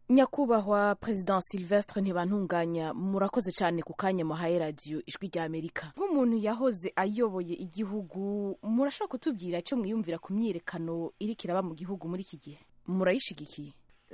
nyakubahwa perezida silvestre ntibantunganya murakoze cyane ku kanya muhaye radiyo ijwi rya amerika nk'umuntu yahoze ayoboye igihugu murashobora kutubwira icyo mwiyumvira ku myiyerekano iri kiraba mu gihugu muri iki gihe murayishigikiye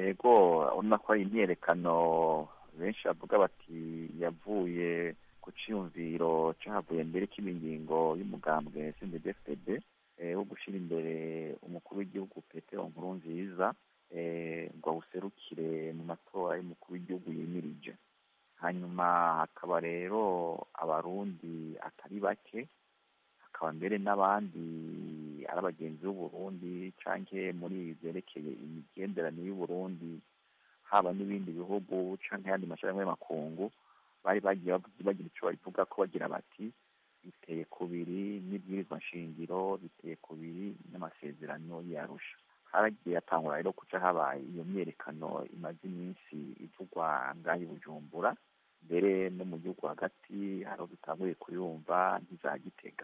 ego urabona ko ari imyiyerekano benshi bavuga bati yavuye ku cyiyumviro cyahavuye mbere cy'imingingo y'umugambwe sndfpd wo gushyira imbere umukuru w'igihugu petero nkuru nziza ngo awuserukire mu matora y'umukuru w'igihugu yimirije hanyuma hakaba rero abarundi atari bake hakaba mbere n'abandi ari abagenzi b'uburundi cyangwa muri byerekeye imigenderanire y'uburundi haba n'ibindi bihugu cyangwa ayandi mashyirahamwe y'amakungu bari bagiye bagira icyo babivuga ko bagira bati biteye kubiri n'ibwirizwa nshingiro biteye kubiri n'amasezerano yarusha haragiye hatangura rero kuca habaye iyo myerekano imaze iminsi ivugwa ngaho i bujumbura mbere no mu gihugu hagati hari dutanguye kuyumva nk'iza gitega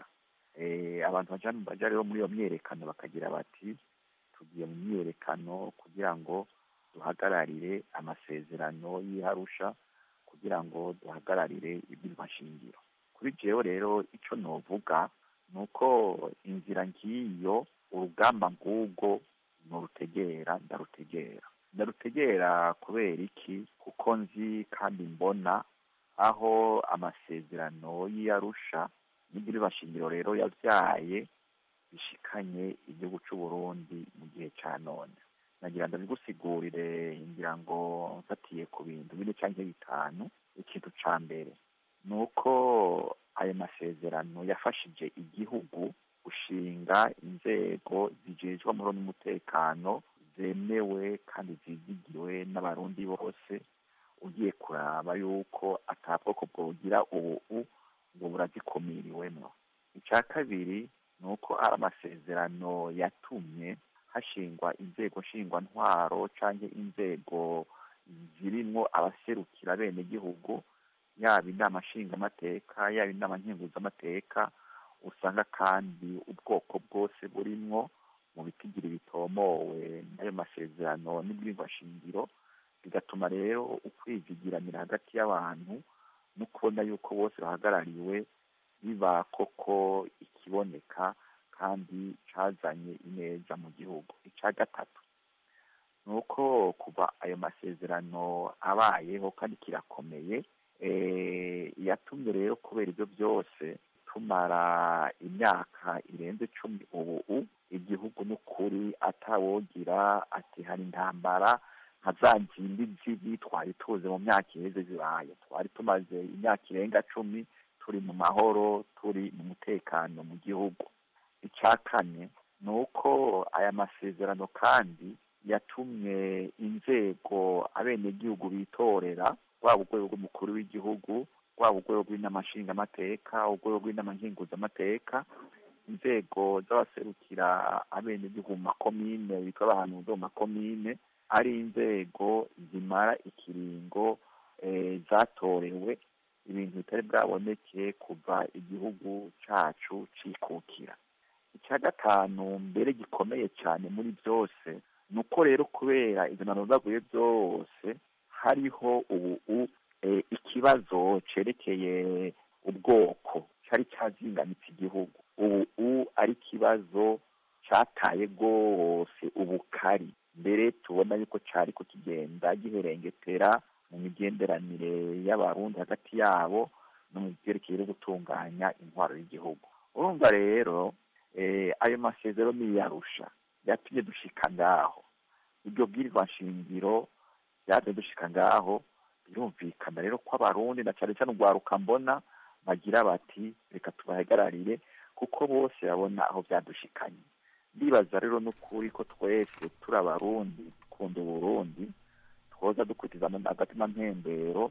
abantu baja rero muri iyo myerekano bakagira bati tugiye mu myerekano kugira ngo duhagararire amasezerano y'iharusha kugira ngo duhagararire ibwirizwa nshingiro kuri jewe rero icyo novuga ni uko inzira ngiyo urugamba ngubwo nurutegera ndarutegera ndarutegera kubera iki kuko nzi kandi mbona aho amasezerano y'iyarusha n'ibwirizwa nshingiro rero yabyaye bishikanye igihugu cy'u Burundi mu gihe cya none nagira ndabigusigurire ngira ngo mfatiye ku bintu bine cyangwa bitanu ikintu cya mbere ni uko ayo masezerano yafashije igihugu gushinga inzego zijejwe amahoro n'umutekano zemewe kandi zizigiwe n'abarundi bose ugiye kuraba yuko atabwoko bwogira ubu ngo burazikumiriwemo icya kabiri ni uko ari amasezerano yatumye hashingwa inzego nshingwantwaro cyangwa inzego zirimo abaserukira bene gihugu yaba inama nshingamateka yaba inama nkenguzamateka usanga kandi ubwoko bwose burimwo mu bitigiri bitomowe n'ayo masezerano n'ibwirizwa shingiro bigatuma rero ukwizigiranira hagati y'abantu no kubona yuko bose bahagarariwe biba koko ikiboneka kandi cyazanye ineza mu gihugu icya gatatu ni uko kuva ayo masezerano abayeho kandi kirakomeye yatumye rero kubera ibyo byose tumara imyaka irenze icumi ubu igihugu n'ukuri atawogira ati hari intambara nka za ngimbi zibi twari tuzi mu myaka iheze zibaye twari tumaze imyaka irenga cumi turi mu mahoro turi mu mutekano mu gihugu icya kane ni uko aya masezerano kandi yatumye inzego abenegihugu bitorera rwaba urwego rw'umukuru w'igihugu rwaba urwego rw'inama nshingamateka urwego rw'inama nkenguzamateka inzego z'abaserukira abenegihugu mu makomine bitwa abahanuzi mu makomine ari inzego zimara ikiringo zatorewe ibintu bitari bwaboneke kuva igihugu cyacu cikukira icya gatanu mbere gikomeye cyane muri byose ni uko rero kubera izo baguye byose hariho ubu ikibazo cyerekeye ubwoko cyari cyazinganitse igihugu ubu ari ikibazo cyataye rwose ubukari mbere tubona yuko cyari ko kigenda giherengetera mu migenderanire y'abarundi hagati yabo no mu byerekeye no gutunganya intwaro y'igihugu urumva rero ayo masezerano niyarusha yatumye dushika ngaho iryo bwirizwa nshingiro byatumye dushika ngaho birumvikana rero ko abarundi na cyane cyane urwaruka mbona bagira bati reka tubahagararire kuko bose babona aho byadushikanye ndibaza rero n'ukuri ko twese turi abarundi dukunda uburundi twoza dukurikiza agatima mpembero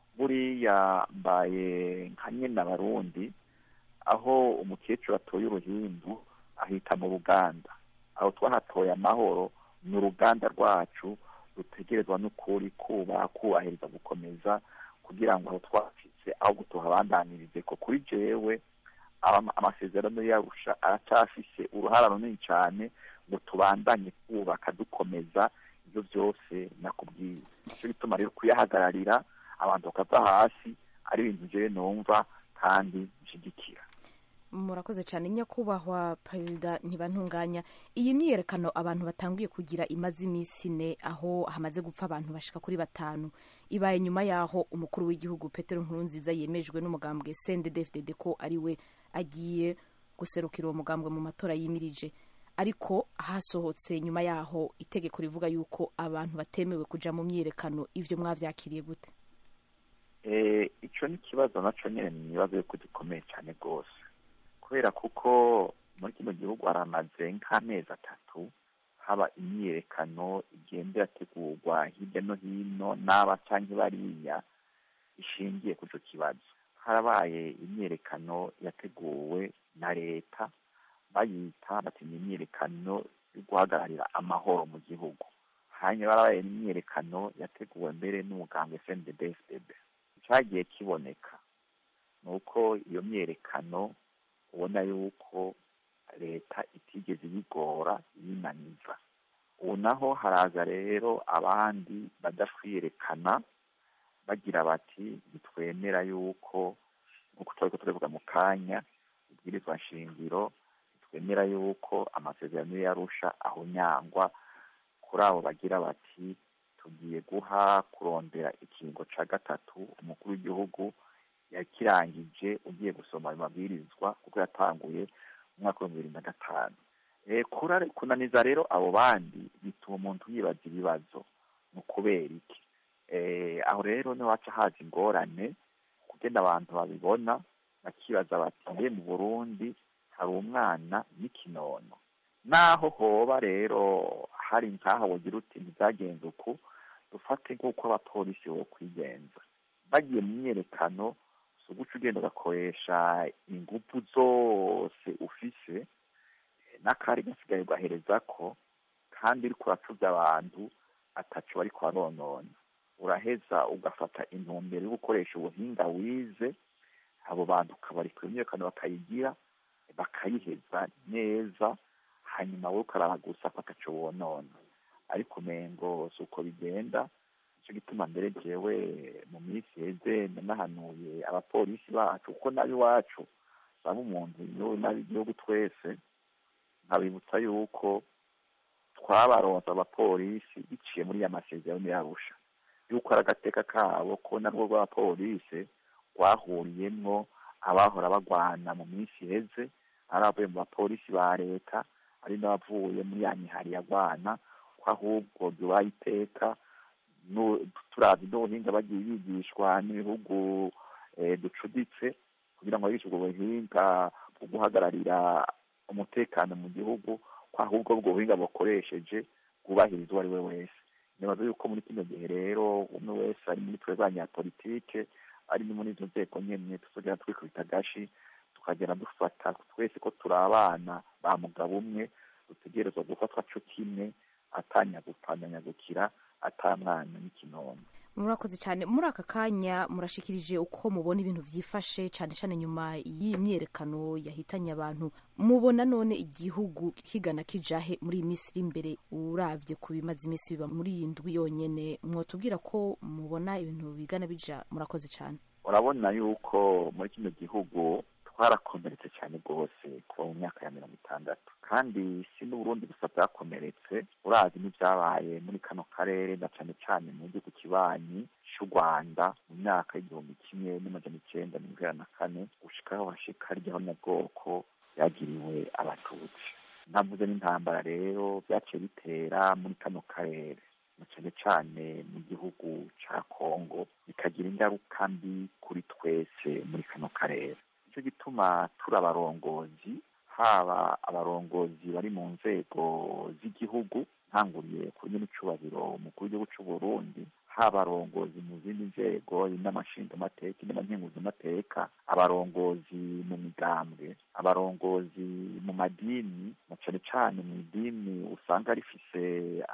buriya mbaye nka nyine abarundi aho umukecuru atoye uruhindu ahita mu ruganda aho twahatoye amahoro ni uruganda rwacu rutegerezwa n'ukuri kuba kubahiriza gukomeza kugira ngo aho twacitse aho tuhabandanirize ko kuri jewe amasezerano yarusha aracyafise uruhara runini cyane ngo tubandanye kubaka dukomeza ibyo byose nakubwiye igituma rero kuyahagararira abantu bakava hasi ari ibintu jewe numva kandi nshigikira murakoze cyane nyakubahwa perezida ntibantunganya iyi myiyerekano abantu batanguye kugira imaze iminsi ine aho hamaze gupfa abantu bashika kuri batanu ibaye nyuma y'aho umukuru w'igihugu petero nkurunziza yemejwe n'umugambwe cndd ko ari we agiye guserukira uwo mugambwe mu matora yimirije ariko hasohotse nyuma y'aho itegeko rivuga yuko abantu batemewe kuja mu myiyerekano ivyo mwavyakiriye gute icyo ni ikibazo nacyo nyine ni ibibazo yuko gikomeye cyane rwose kubera kuko muri kino gihugu haramaze nk'amezi atatu haba imyiyerekano igenda irategurwa hirya no hino n'aba cyangwa bariya ishingiye ku icyo kibazo harabaye imyiyerekano yateguwe na leta bayita bati ni imyiyerekano yo guhagararira amahoro mu gihugu hanyuma harabaye imyiyerekano yateguwe mbere n'umuganga FNDD-FDD cyagiye kiboneka ni uko iyo myiyerekano ubona yuko leta itigeze ibigora yinaniza ubu naho haraza rero abandi badakwiyerekana bagira bati ntitwemera yuko nk'uko turi turavuga mu kanya ibwirizwa nshingiro ntitwemera yuko amasezerano yarusha ahunyangwa kuri abo bagira bati tugiye guha kurondera ikingo cya gatatu umukuru w'igihugu yakirangije ugiye gusoma ayo mabwirizwa kuko yatanguye mu mwaka w'ibihumbi bibiri na gatanu kunaniza rero abo bandi bituma umuntu yibaza ibibazo ni ukubera iki aho rero niwaca haza ingorane kugenda abantu babibona bakibaza bati mbe mu burundi hari umwana n'ikinono naho hoba rero hari nkaho wogira uti ntibyagenze uku dufate nk'uko abapolisi bo kwigenza bagiye mu myerekano si uguca ugenda ugakoresha ingufu zose ufise n'akari gasigaye ugahereza ko kandi uri kuracubya abantu atacu bari kubaronona uraheza ugafata intumbero yo gukoresha ubuhinga wize abo bantu ukabarika imyiyerekano bakayigira bakayiheza neza hanyuma wowe ukaraba gusa ko ataco wonona ariko umengo si uko bigenda nicyo gituma mbere jewe mu minsi heze nanahanuye abapolisi bacu kuko nab'iwacu baba umuntu n'ab'igihugu twese nkabibutsa yuko twabaronse abapolisi biciye muri ya masezerano yarusha yuko ari agateka kabo ko narwo rw'abapolisi rwahuriyemwo abahora bagwana mu minsi iheze ari abavuye mu bapolisi ba leta ari n'abavuye muri ya mihari yagwana ko ahubwo byubaha iteka turazi n'ubuhinga bagiye bigishwa n'ibihugu ducuditse kugira ngo bigishe ubwo buhinga bwo guhagararira umutekano mu gihugu ko ahubwo ubwo buhinga bukoresheje bwubahiriza uwo ari we wese nibaza yuko muri kino gihe rero umwe wese ari muri twe banyapolitike ari no muri izo nzego nyene tuzogera twikubita agashi tukagera dufata twese ko turi abana ba mugabo umwe dutegerezwa gufatwa co kimwe atanyagupfandanyagukira ata mwana n'ikinono murakoze cyane muri aka kanya murashikirije uko mubona ibintu vyifashe cyane cyane nyuma y'iyi myerekano yahitanye abantu mubona none igihugu kigana kijahe muri iyi minsi iri imbere uravye ku bimaze iminsi biba muri iyi ndwi yonyene mwotubwira ko mubona ibintu bigana bija murakoze cyane urabona yuko muri kino gihugu twarakomeretse cyane rwose kuva mu myaka ya mirongo itandatu kandi si n'uburundi gusa bwakomeretse urazi n'ibyabaye muri kano karere na cyane cyane mu gihugu kibanyi cy'u rwanda mu myaka y'igihumbi kimwe n'amajana icyenda mirongo inani na kane gushikaho hashika ry'abanyabwoko byagiriwe abatutsi ntavuze n'intambara rero byaciye bitera muri kano karere cyane cyane mu gihugu cya kongo bikagira ingaruka mbi kuri twese muri kano karere nicyo gituma turi abarongozi haba abarongozi bari mu nzego z'igihugu ntanguriye ku nyenicubahiro umukuru w'igihugu cy'u Burundi haba abarongozi mu zindi nzego n'amashingamateka n'amankenguzamateka abarongozi mu migambwe abarongozi mu madini na cyane cyane mu idini usanga rifise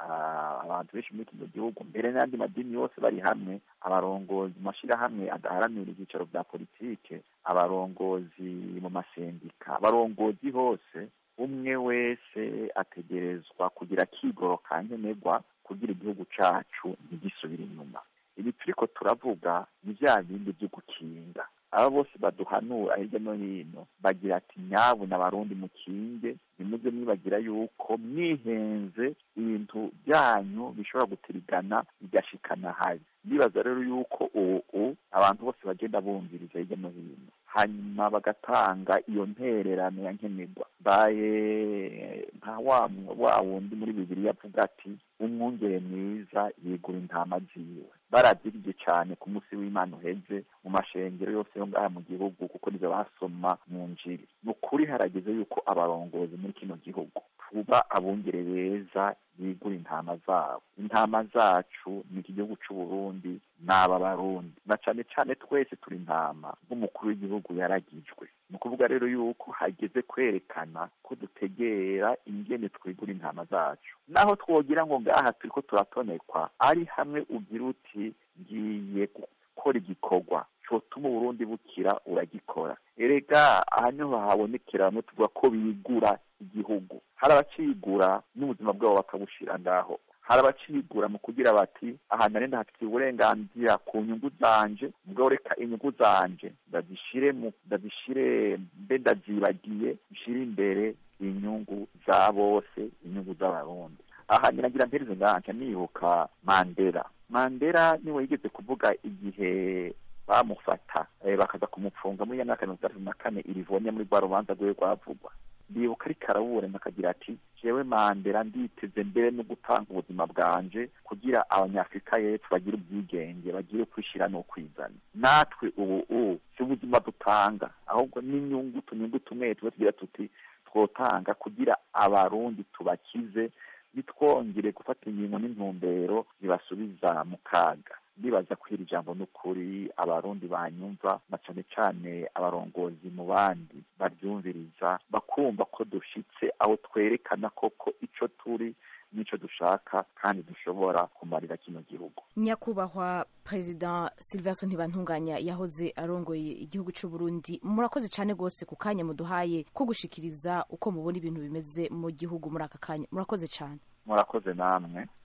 abantu benshi muri kino gihugu mbere n'andi madini yose bari hamwe abarongozi mu mashyirahamwe adaharanira ibyicaro bya politike abarongozi mu masendika abarongozi hose umwe wese ategerezwa kugira akigoro ka nkenerwa kugira igihugu cacu ntigisubire inyuma turavuga ni bya bindi byo gukinga aba bose baduhanura hirya no hino bagira ati nyabu n'abarundi mukinge ntimuze mwibagira yuko mwihenze ibintu byanyu bishobora gutirigana bigashikana habi ndibaza rero yuko ubu abantu bose bagenda bumviriza hirya no hino hanyuma bagatanga iyo ntererano ya nkenerwa baye nka wa wa wundi muri bibiri avuga ati umwungere mwiza yigura intama ziwe barazirye cyane ku munsi w'imana uheze mu mashengero yose yo ngaha mu gihugu kuko nizo basoma mu njiri ni ukuri harageze yuko abarongozi muri kino gihugu tuba abungere beza bigura intama zabo intama zacu ni iki gihugu cy'u Burundi n'aba barundi na cyane cyane twese turi intama nk'umukuru w'igihugu yaragijwe ni ukuvuga rero yuko hageze kwerekana ko dutegera ingene twigura intama zacu naho twogira ngo ngaha turi ko turatonekwa ari hamwe ugira uti ngiye gukora igikorwa cyotuma uburundi bukira uragikora erega aha niho habonekera bamwe tuvuga ko bigura igihugu hari abacigura n'ubuzima bwabo bakabushira ngaho hari abacigura mu kugira bati aha nari ndahafitiye uburenganzira ku nyungu zanje ubwo reka inyungu zanje ndazishire mu ndazishire mbe ndazibagiye nshire imbere inyungu za bose inyungu z'abarundi aha niragira mpereze nganje nibuka mandela mandela niwe yigeze kuvuga igihe bamufata bakaza kumupfunga muri ya myaka mirongo itandatu na kane irivonya muri rwa rubanza rwe rwavugwa ndibuka ariko araburana akagira ati jewe mandela nditeze mbere no gutanga ubuzima bwanje kugira abanyafurika y'epfo bagire ubwigenge bagire kwishyira no kwizana natwe ubu ubu si ubuzima dutanga ahubwo n'inyungu tunyungu tumwe tuba tugira tuti twotanga kugira abarundi tubakize bitwongere gufata ingingo n'intumbero zibasubiza mu kaga ndibaza ko iri jambo n'ukuri abarundi banyumva na cyane cyane abarongozi mu bandi baryumviriza bakumva ko dushitse aho twerekana koko ico turi n'icyo dushaka kandi dushobora kumarira kino gihugu nyakubahwa perezida silvestre ntibantunganya yahoze arongoye igihugu cy'u Burundi murakoze cyane rwose ku kanya muduhaye ko gushikiriza uko mubona ibintu bimeze mu gihugu muri aka kanya murakoze cyane murakoze namwe